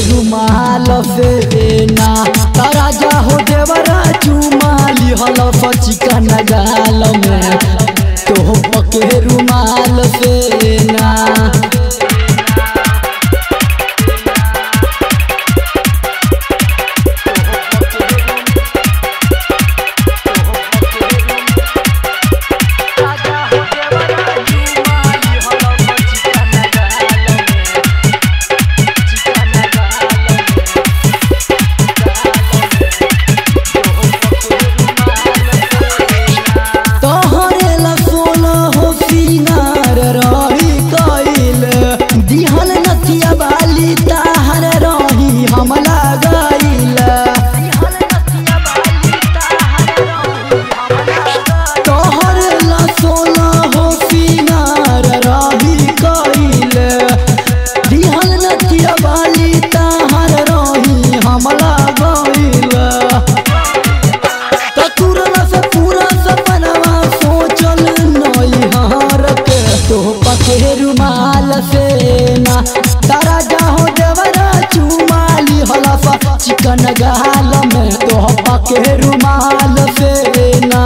रुमाल से ना तारा जा हो देवरा चुमाली हल चिकन गाल में तो पके रुमाल से ना तोहरे ला सोना हो सिंगार रही कइल दिहल नथिया बाली ताहर रही हमला गइल तोहरे ला सोना हो सिंगार रही कइल दिहल नथिया बाली ताहर रही हमला गइल तकुरल से पूरा सपनवा सोचल नई हार के तो पके रुमाल से ना तारा जाहो देवरा चुमाली हलफा चिकन गाल में तो पके रुमाल से ना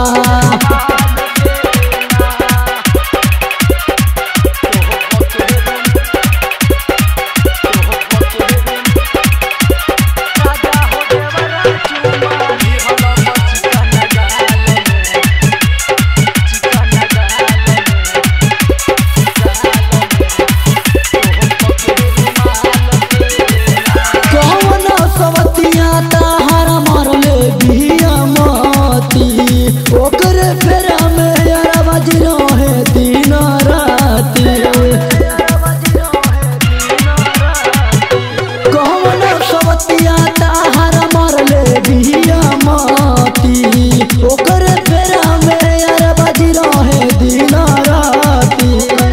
कौन सवतिया ताहर मरले बिया मती ओकरे फेरा में यार बज रहे दिन राती कौन सवतिया ताहर मरले बिया मती ओकरे फेरा में यार बज रहे दिन राती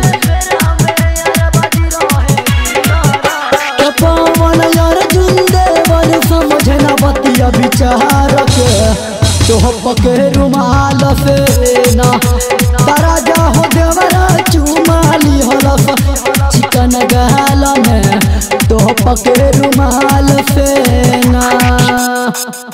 पवन यार जुंदेवर समझे न बतिया विचार के तो पके रुमाल से ना तारा जा हो देवरा चुमाली हलफ चिकन गाल में तो पके रुमाल से ना